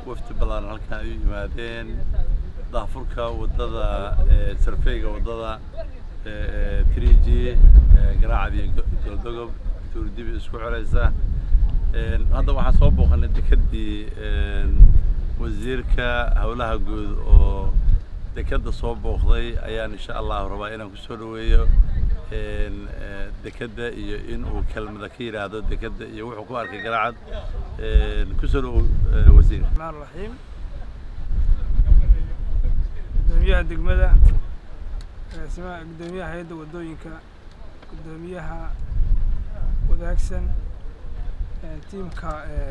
wafdi badan halkan ay u yimaadeen daafurka waddada sarfeyga waddada three g garaacad iyo goldogob tuurdibi isku xiraysa hadda waxaan soo booqanay dekedii wasiirka howlaha guud oo dekeda soo booqday ayaan insha allahu rabaa inaan kusoo dhaweeyo dekeda iyo in uu kelmada ka yidhaahdo dekeda iyo wuxuu ku arkay garaacad kusoo dhawow wasiir الرحمن الرحيم gudoomiyaha degmada agaasimaha gudoomiyaha hay-adda waddooyinka gudoomiyaha wadaagsan tiimka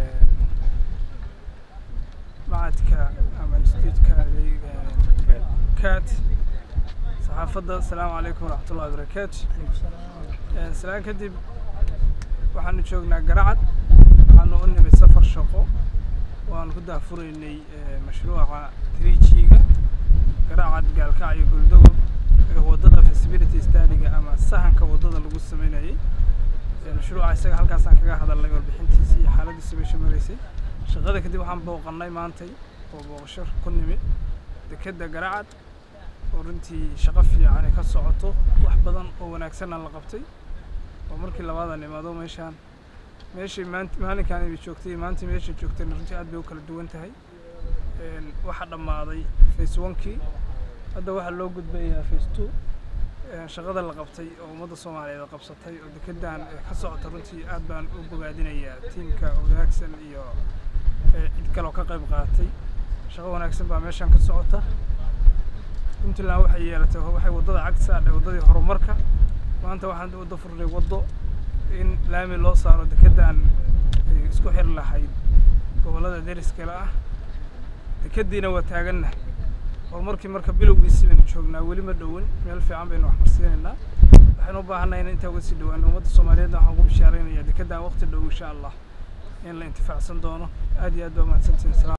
macadka ama instituutka cat saxaafadda asalaamu calaykum waraxmatullahi wabarakaatu salaan kadib waxaanu joognaa garacad waxaanu u nimid safar shaqo waanu ku daafuraynay mashruuca trijiga garacad gaalkacyo goldogob waddada feasibility studyga ama sahanka waddada lagu sameynayay mashruuca isaga halkaasaan kaga hadalnay warbixintiisa iyo xaaladiisa meesha maraysay shaqada kadib waxaan booqannay maantay oo booqasho ku nimid dekedda garacad oo runtii shaqo fiican ay ka socoto wax badan oo wanaagsanna la qabtay oo markii labaadan imaado meeshaan meeshii maanta maalinkaan ay joogtay maanta meesha joogtayna runtii aad bay u kala duwan tahay waxaa dhammaaday face onkii hadda waxaa loo gudbayaa face two shaqada la qabtay oo ummadda soomaaliyeed qabsatay oo dekedan ka socota runtii aad baan u bogaadinayaa tiimka wanaagsan iyo cid kaloo ka qayb qaatay shaqo wanaagsan baa meeshaan ka socota puntland waxay yeelatay waxay waddada cagta saadhay waddadii horumarka maanta waxaan waddo furnay waddo in laami loo saaro dekedan ay isku xir lahayd gobollada deriskale ah dekediina waa taaganna horumarkii marka bilowgiisii baynu joognaa weli ma dhowin meel fiican baynu wax marsiinaynaa waxaynu u baahannahay in intaa uga sii dhawaano ummadda soomaaliyeedna waxaan ku bishaaraynayaa dekedan waqti dhow insha allah in la intifaacsan doono aad iyo aad baa mahadsantihin